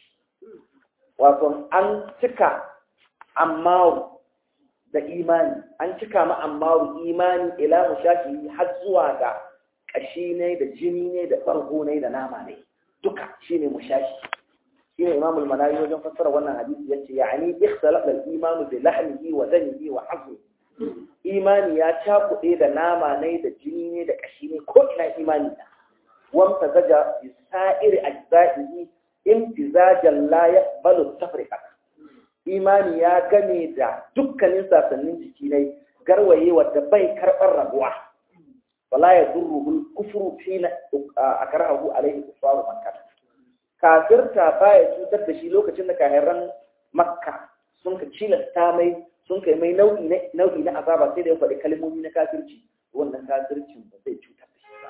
wato an cika ammaru da imani an cika ma ammaru imani ila mushashi har zuwa ga kashi ne da jini ne da ɓargo ne da nama ne duka shine mushashi shine imam al-manawi wajen fassara wannan hadisi yace yani ikhtalafa al-iman bi lahmihi wa damihi wa hazmi imani ya cakuɗe da nama ne da jini ne da kashi ne ko ina imani da wan tazaja bi sa'iri ajza'ihi imtizajan la yaqbalu tafriqa imani ya gane da dukkanin sasannin jiki ne garwaye wadda bai karɓar rabuwa wala ya durruhu kufru hina akrahu alaihi kufaru makkah kafirta baya cutar da shi lokacin da kahiran makka sun ka cilasta mai sun kai mai nau'i na nau'i na azaba sai da ya faɗi kalmomi na kafirci wannan kafircin ba zai cutar da shi ba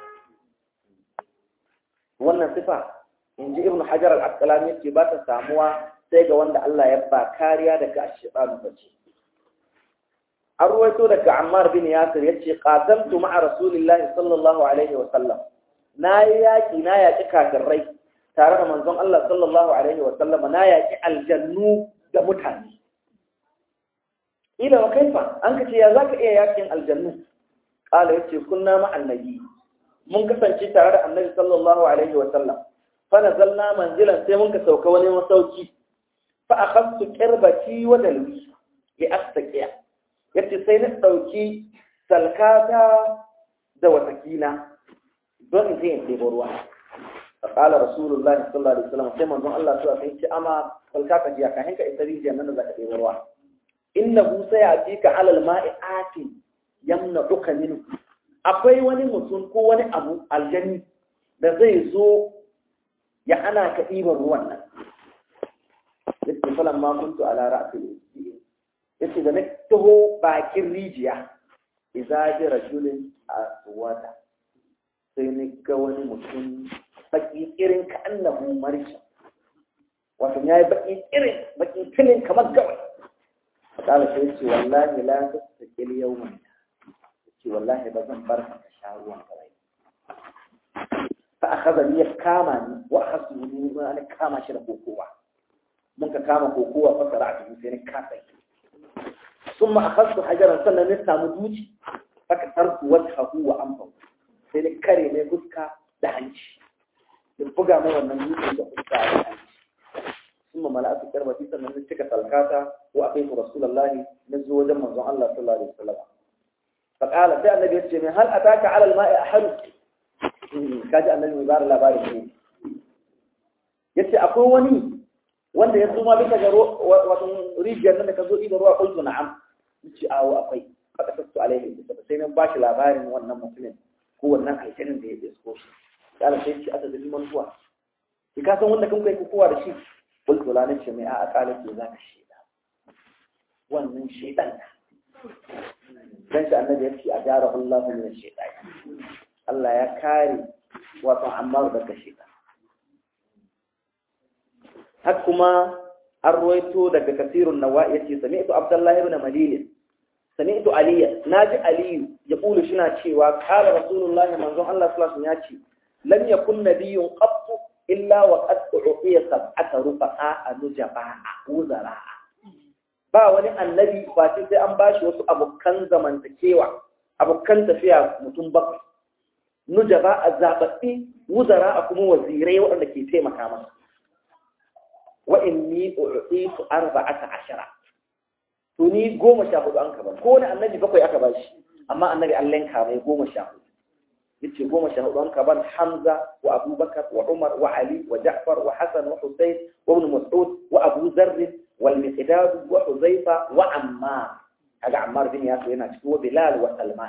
wannan sifa in ji ibnu hajar al-asqalani yace ba ta samuwa sai ga wanda Allah ya ba kariya daga ash-shaytan bace an ruwaito daga Ammar bin Yasir yace qatamtu ma'a Rasulillahi sallallahu alaihi wa sallam na yi yaki na yaki kafirai tare da manzon Allah sallallahu alaihi wa sallam na yaki aljannu da mutane ila wa kaifa an kace ya zaka iya yakin aljannu qala yace kunna ma annabi mun kasance tare da annabi sallallahu alaihi wa sallam fa nazalna manzilan sai mun ka sauka wani masauki fa akhadtu qirbati wa dalwi li astaqiya yace sai na ɗauki salkata da watakila don in je in ɗebo ruwa a ƙala rasulullahi sallallahu alaihi wasallam sai manzon Allah su sai ce ama salkata jiya ka hinka ita rijiya nan da zaka ɗebo ruwa innahu sayatika alal ma'i ati yamna duka minhu akwai wani mutum ko wani abu aljani da zai zo ya ana ka ɗiban ruwan nan yace falan ma kuntu ala ra'sil yace da na taho bakin rijiya idza ji rajulin aswada sai ni ga wani mutum baki irin ka annahu marisha wato yayi baki irin baki filin kamar gawai kala sai yace wallahi la tastaqil yawman yace wallahi ba zan bar ka sha ruwan kawai fa akhadha ni kama ni wa akhadhu ni ma ana kama shi da kokowa mun ka kama kokowa fa sara'atu sai ni kasa ثم أخذت حجرا سنة نسا مدوجي فكسرت وجهه وأنفه sai na kare mai fuska da hanci da buga mai wannan dutsen da fuska da hanci sun ma mala'atu karbati sannan na cika salkata wa a kai rasulullahi na zo wajen manzon Allah sallallahu alaihi wasallam fa qala sai annabi yace mai hal ataka ala al-ma'i ahad kaji annabi mai bada labarin ne yace akwai wani wanda ya zuma bisa ga wato rijiyar nan da ka zo idan ruwa kuntu na'am yace awo akwai kada sattu alaihi sai nan bashi labarin wannan mutumin ko wannan aljanin da ya isko shi kala sai ce aka zali mantuwa ki ka san wanda kan kai kowa da shi kuntu la nace mai a akala ke zaka sheda wannan shedan dan shi annabi ya ce a jara Allah min shaytan Allah ya kare wato amma daga shaytan har kuma an ruwaito daga kasirun nawa yace sami'tu abdullahi ibn malil sami'tu aliya naji aliyu ya kulu shina cewa qala rasulullah manzon Allah sallallahu alaihi wasallam yace lam yakun nabiyyun qattu illa wa qad uqiya sab'ata rufa'a nujaba uzara ba wani annabi ba sai an bashi wasu abokan zamantakewa abokan tafiya mutum bakwai nujaba a zababbi wuzara a kuma wazirai waɗanda ke taimaka masa wa inni u'titu arba'ata ashara to ni goma sha hudu an kaba ko wani annabi bakwai aka ba shi amma annabi Allah yanka mai goma sha hudu yace goma sha hudu an kaba Hamza wa Abubakar wa Umar wa Ali wa Ja'far wa Hassan wa Husayn wa Ibn Mas'ud wa Abu Dharr wal Miqdad wa Huzaifa wa Ammar kaga Ammar bin Yasir yana cikin wa Bilal wa Salman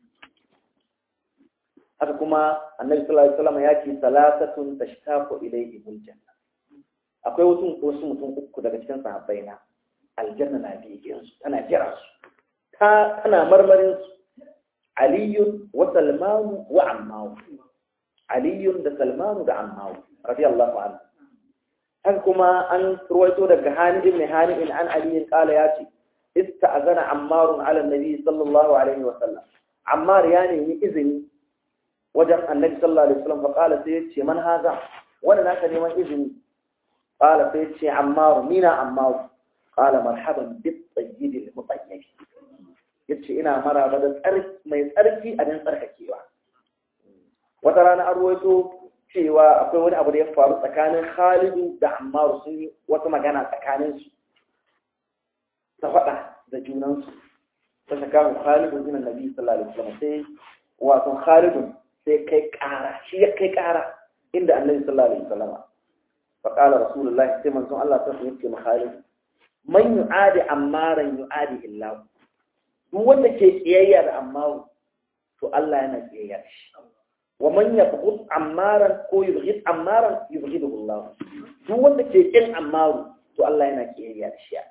haka kuma annabi sallallahu alaihi wasallam ya ce salasatun tashtaqu ilayhimul janna akwai wasu wasu mutum uku daga cikin sahabbai na aljanna na biye su tana jira su ta tana marmarin su aliyun wa salmanu wa ammawu aliyun da salmanu da ammawu radiyallahu anhu haka kuma an ruwaito daga hani ibn hani in an aliyin kala ya ce ista'azana ammarun ala nabi sallallahu alaihi wa sallam ammar ya nemi izini wajen annabi sallallahu alaihi wasallam fa kala sai ya ce man haza wanda naka neman izini قال فيتشي عمار مين عمار قال مرحبا بالطيب المطيب yace ina maraba da tsarki mai tsarki a dan tsarkakewa wata rana an ruwaito cewa akwai wani abu da ya faru tsakanin Khalidu da Ammar sun yi wata magana tsakanin su ta faɗa da junan su ta saka Khalidu bin Nabi sallallahu alaihi wasallam sai wato Khalidu sai kai ƙara shi ya kai ƙara inda Annabi sallallahu alaihi wasallam فقال رسول الله سيما سون الله تسمى يبكي مخالف من يعادي عمارا يعادي الله duk wanda ke kiyayya da ammaru to Allah yana kiyayya da shi wa man yabghud ammaran ko yubghid ammaran yubghiduhu Allah duk wanda ke kin ammaru to Allah yana kiyayya da shi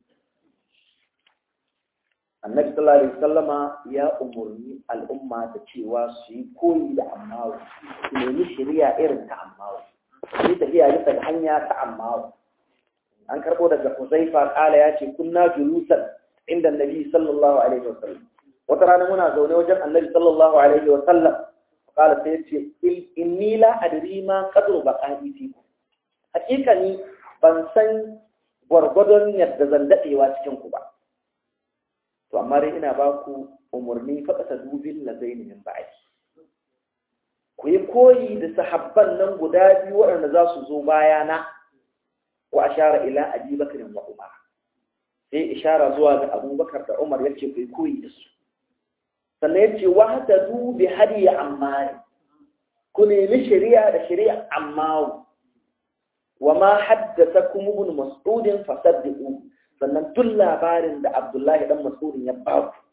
Annabi sallallahu alaihi wasallama ya umurni al'umma da cewa su yi koyi da ammaru su nemi shari'a irin ta ammaru yi tafiya bisa ga hanya ta amma an karbo daga Huzaifa kala ya ce kunna julusan inda Nabi sallallahu alaihi wasallam wata rana muna zaune wajen Annabi sallallahu alaihi wasallam kala sai ya ce inni la adri ma qadru baqa'i fi hakika ni ban san gwargwadon yadda zan dadewa cikin ku ba to amma dai ina ba ku umurni faɗa dubin lazaini min ba'di ku yi koyi da sahabban nan guda biyu waɗanda za su zo bayana wa ashara ila abi bakarin wa umar sai ishara zuwa ga abubakar da umar ya ce ku yi koyi da su sannan ya ce wahata du bi hadiya ammari ku nemi shari'a da shari'a ammawu wa ma haddasa kuma ibn mas'udin fasaddiqu sannan duk labarin da abdullahi dan mas'udin ya ba ku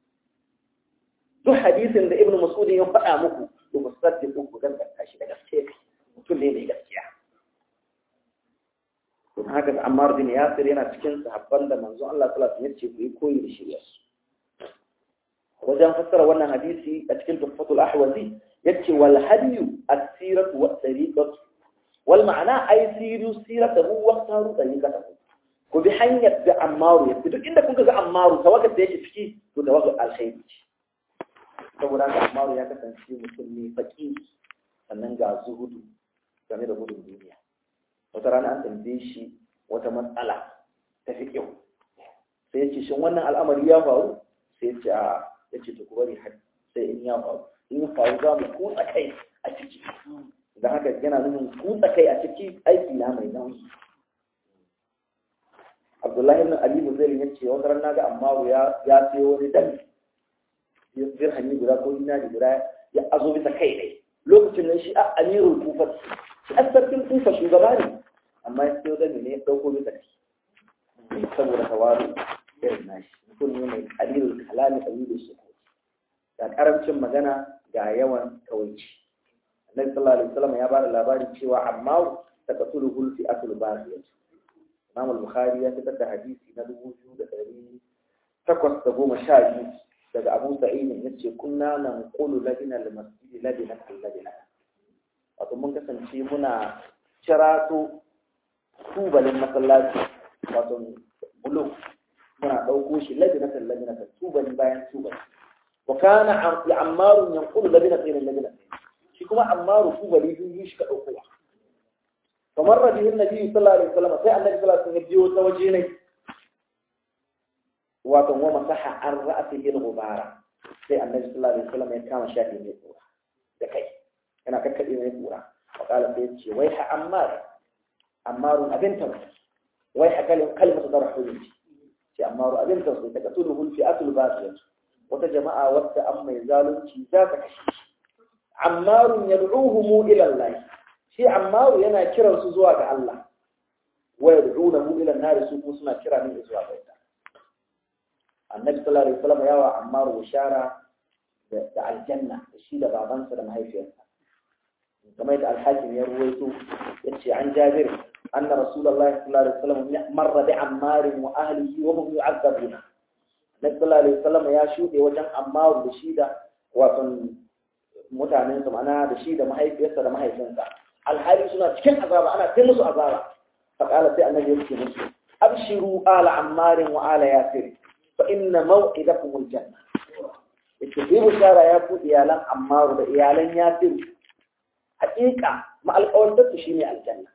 duk hadisin da ibn mas'udin ya faɗa muku to ba saddi ku ku gaskata shi da gaske mutum ne mai gaskiya to haka da Ammar bin Yasir yana cikin sahabban da manzo Allah sallallahu alaihi wasallam ya ce ku yi koyi da shirya su wajen fassara wannan hadisi a cikin Tuhfatul Ahwazi yace wal hadiyu as-siratu wa tariqatu wal ma'ana ay siru siratahu wa taru tariqatahu ku bi hanyar da Ammaru ya duk inda kun ga Ammaru tawakkal da yake ciki to tawakkal alkhairi saboda haka Umaru ya kasance mutum ne faƙi sannan ga zuhudu game da gudun duniya wata rana an tambaye shi wata matsala ta fi kyau sai ya ce shin wannan al'amari ya faru sai ya ce a ya ce ku bari har sai in ya faru in ya faru za mu kutsa kai a ciki da haka yana nufin kutsa kai a ciki aiki na mai nauyi Abdullahi ibn Ali Muzaili ya ce wata rana ga Ammaru ya ya sayo wani dami dirhami guda ko dinari guda ya azo bisa kai ne lokacin nan shi a amirul kufar shi asarkin kufa shugaba ne amma ya sayo da ne ya dauko bisa kai saboda tawaru irin nashi mutum ne mai kalilul kalami kalilul su ga karancin magana ga yawan kawaici annabi sallallahu alaihi wasallam ya bada labarin cewa amma ta kasulu hulfi asul basiyat Imam al-Bukhari ya fitar da hadisi na dubu biyu da ɗari takwas da goma sha biyu daga Abu Sa'id ya ce kunna nan qulu ladina al-masjid ladina ladina wato mun kasance muna cirato tubalin masallaci wato bulo muna ɗauko shi ladina ladina tubali bayan tubali wa kana ammaru yanqulu ladina ladina shi kuma ammaru tubali biyu shi ka ɗaukowa kamar rabihin nabi sallallahu alaihi wasallam sai annabi sallallahu alaihi wasallam ya biyo ta waje ne wato wa masaha an ra'atihi al-ghubara sai annabi sallallahu alaihi wasallam ya kama shafi mai kura da kai yana kakkade mai kura wa kala sai ya ce wai ha ammar ammaru abin ta wai ha kalim kalmatu darhul ce ammaru abin ta sai ta katulu hul fi'atul basiyah wata jama'a wata an mai zalunci za ka kashe ammarun yad'uhum ila Allah shi ammaru yana kiran su zuwa ga Allah wa yad'unahu ila an-nar su kuma suna kira ne zuwa ga ita annabi sallallahu alaihi wasallam yawa ammaru bishara da aljanna da shi da babansa da mahaifiyarsa kamar yadda al-hakim ya ruwaito yace an jabir anna rasulullahi sallallahu alaihi wasallam marra bi ammarin wa ahlihi wa hum yu'adzabuna annabi sallallahu alaihi wasallam ya shuɗe wajen ammaru da shi da wato mutanensa ma'ana da shi da mahaifiyarsa da mahaifinsa alhali suna cikin azaba ana kai musu azaba faƙala sai annabi yake musu abshiru ala ammarin wa ala yasir fa inna maw'idakum aljanna yace bi bushara ya ku iyalan ammaru da iyalan yasir haƙiƙa ma alƙawarin su shine aljanna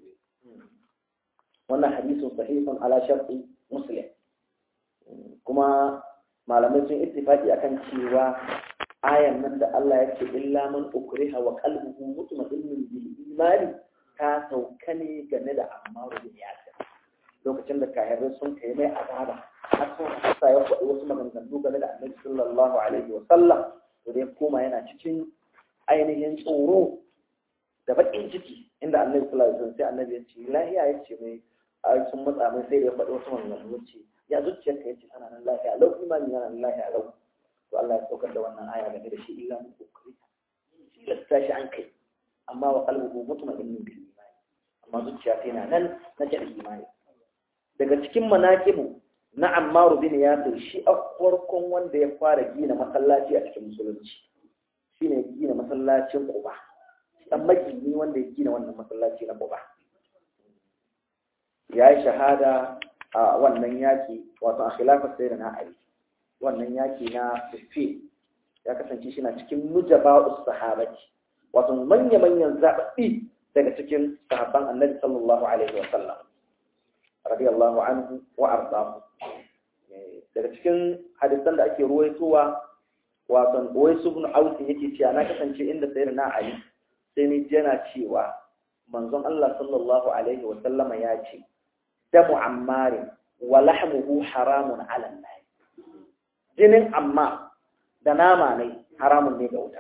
wannan hadisin sahihun ala sharti muslim kuma malamai sun ittifaqi akan cewa ayan nan da Allah ya ce illa man ukriha wa qalbuhu mutma'innun bil imani ta sauka ne game da Ammaru bin Yasir lokacin da kahirai sun kai mai azaba har sun hasa ya faɗi wasu maganganu game da Annabi sallallahu alaihi wa sallam to dai koma yana cikin ainihin tsoro da baƙin ciki inda Annabi sallallahu alaihi wasallam sai Annabi ya ce lahiya ya ce mai ai sun matsa mai sai da ya faɗi wasu maganganu ce ya zuciyarka ya ce tana nan lafiya lau imani yana nan lafiya lau to Allah ya saukar da wannan aya game da shi illa mu kokari shi da tashi an kai amma wa qalbuhu mutma'innun bil imani amma zuciya sai na nan na jin imani daga cikin manaqibu na Ammar bin Yasir shi a farkon wanda ya fara gina masallaci a cikin musulunci shine gina masallacin Quba dan magini wanda ya gina wannan masallaci na Quba ya yi shahada a wannan yaki wato a khilafar sayyidina Ali wannan yaki na Siffin ya kasance shi na cikin mujaba'us sahabati wato manya-manyan zaɓaɓɓi daga cikin sahabban annabi sallallahu alaihi wa sallam radiyallahu anhu wa ardahu daga cikin hadisan da ake ruwaitowa wato Uwais ibn Aus yake cewa na kasance inda sayyidina Ali sai ni jana cewa manzon Allah sallallahu alaihi wa sallama ya ce damu ammarin wa lahmuhu haramun ala Allah jinin amma da nama ne haramun ne ga wuta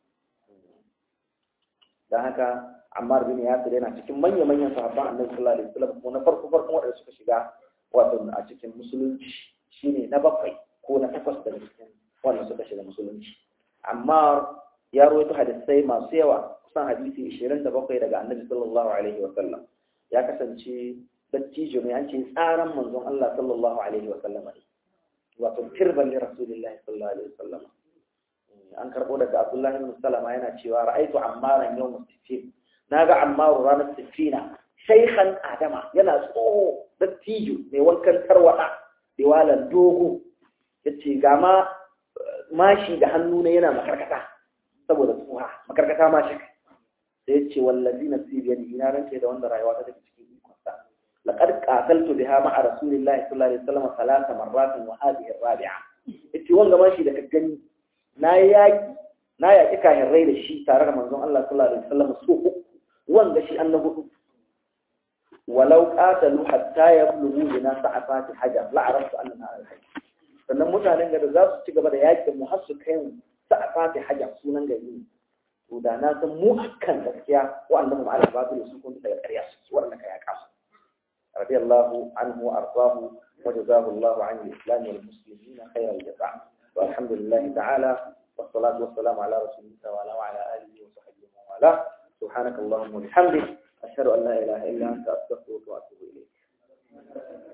don haka ammar bin yasir yana cikin manya-manyan sahabban annabi sallallahu alaihi wasallam ko na farko farkon waɗanda suka shiga wato a cikin musulunci shine na bakwai ko na takwas daga cikin wanda suka shiga musulunci amma ya rawaito hadisai masu yawa kusan hadisi 27 daga annabi sallallahu alaihi wasallam ya kasance dattijo ne an ce tsaran manzon Allah sallallahu alaihi wasallam ne wato kirban li rasulillahi sallallahu alaihi wasallam an karbo daga Abdullahi ibn Salama yana cewa ra'aitu ammaran yawm sittin naga ammaru ranar sittina shaykhan adama yana tsoho dattijo mai wankan tarwada diwalan dogo yace ga ma mashi da hannu ne yana makarkata saboda tsoha makarkata mashi sai yace wallazi nafsi bi yadi ina rance da wanda rayuwa ta take cikin ikonsa laqad qataltu biha ma'a rasulillahi sallallahu alaihi wasallam thalatha marratin wa hadhihi ar-rabi'a yace wanga mashi da ka gani na yaki na yaki kahirai da shi tare da manzon Allah sallallahu alaihi wasallam so uku wanga shi annabi hudu walau qatalu hatta yablughu bina sa'afati hajar la araftu annana al-hayy sannan mutanen da za su ci gaba da yakin mu har su kai mu sa'afati hajar sunan gari to da na san mu akan gaskiya wa'anda mu ala batil su kun daga ƙarya su wanda ka yaka su radiyallahu anhu wa ardahu wa jazahu Allah an al-islam wal muslimin khayra al-jaza walhamdulillah ta'ala والصلاة والسلام على رسول الله وعلى وعلى آله وصحبه ومن والاه سبحانك اللهم وبحمدك أشهد أن لا إله إلا أنت أستغفرك وأتوب إليك